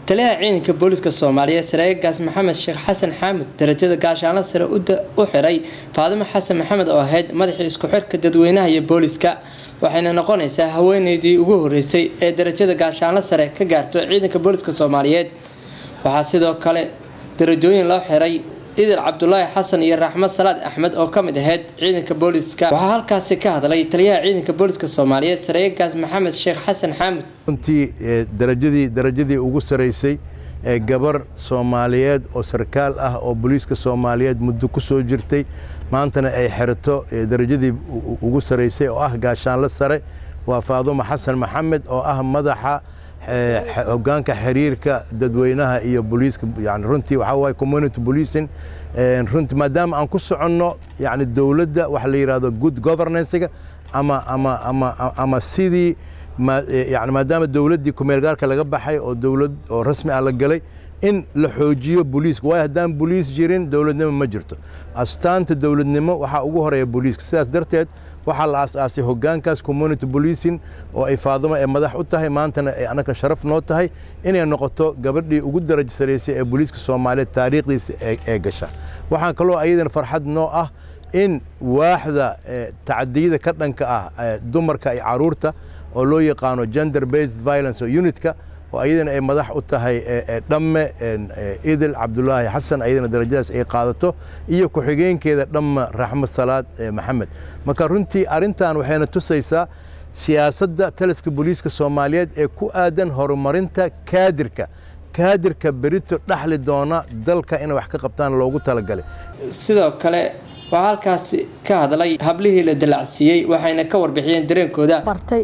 taliyaha ciidanka booliska soomaaliyeed sareegaas maxamed sheekh xasan xaamud darajada gaashaanla sare u xiray faadimo xasan maxamed oo ahayd madaxii isku xirka dadweynaha iyo booliska waxayna noqonaysaa haweeneydii ugu horeysay ee darajada gaashaanla sare ka gaarto ciidanka booliska soomaaliyeed waxaa sidoo kale darajooyin loo xiray idil cabdulaahi xasan iyo raxmed salaad axmed oo ka mid ahayd ciidanka booliska waxaa halkaasi ka hadlay taliyaha ciidanka booliska soomaaliyeed sareegaas maxamed sheekh xasan xaamud runtii darajadii darajadii ugu saraysay ee gabar soomaaliyeed oo sarkaal ah oo booliiska soomaaliyeed muddo ku soo jirtay maantana ay xirato darajadii ugu saraysay oo ah gaashaanle sare waa faadumo xasan maxamed oo ah madaxa hogaanka xiriirka dadweynaha iyo booliiska yani runtii waxaa waaye community policing runtii maadaama aan ku soconno yani dowladda waxa la yidhahdo good governancega ama ama ama ama sidii yani maadaama dowladdii kumeelgaarka laga baxay oo dowlad oo rasmi ah la galay in la xoojiyo booliiska waayo haddaan booliis jirin dowladnimo ma jirto astaanta dowladnimo waxaa ugu horeeya booliiska sidaas darteed waxaa la aas-aasay hogaankaas community policing oo ay faadimo ee madax u tahay maantana ay annaka sharaf noo tahay inay noqoto gabadhii ugu darajo saraysay ee booliiska soomaaliyeed taariikhdiisa ee gasha waxaan kaloo ayadana farxad noo ah in waaxda tacadiyada ka dhanka ah dumarka iyo caruurta oo loo yaqaano gender based violence oo unitka oo ayadana ay madax u tahay dhamme idil cabdulaahi xasan ayadana darajadaas ay qaadato iyo ku-xigeenkeeda dhamme raxmed salaad maxamed marka runtii arrintan waxayna tusaysaa siyaasadda taliska booliiska soomaaliyeed ee ku aadan horumarinta kaadirka kaadirka berito dhaxli doona dalka inay wax ka qabtaan loogu talagalay sidoo kale waxaa halkaasi ka hadlay hablihii la dalacsiiyey waxayna ka warbixiyeen dareenkooda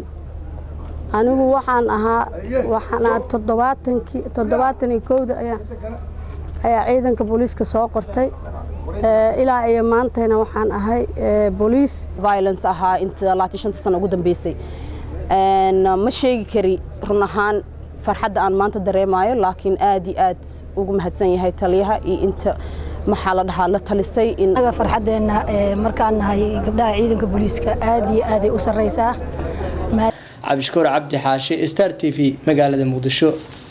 anigu waxaan ahaa waxaan ahaa toddobaatankii toddobaatan iyo kowda ayaa ayaa ciidanka booliiska soo qortay ilaa iyo maantayna waxaan ahay booliis violence ahaa inta laati shanta sano ugu dambeysay ma sheegi kari run ahaan farxadda aan maanta dareemayo laakiin aad iyo aad ugu mahadsan yahay taliyaha iyo inta maxaa la dhahaa la talisay inaga farxaddeenna markaan nahay gabdhaha ciidanka booliiska aad iyo aaday u sarraysaa cabdishakuur cabdi xaashi star t v magaalada muqdisho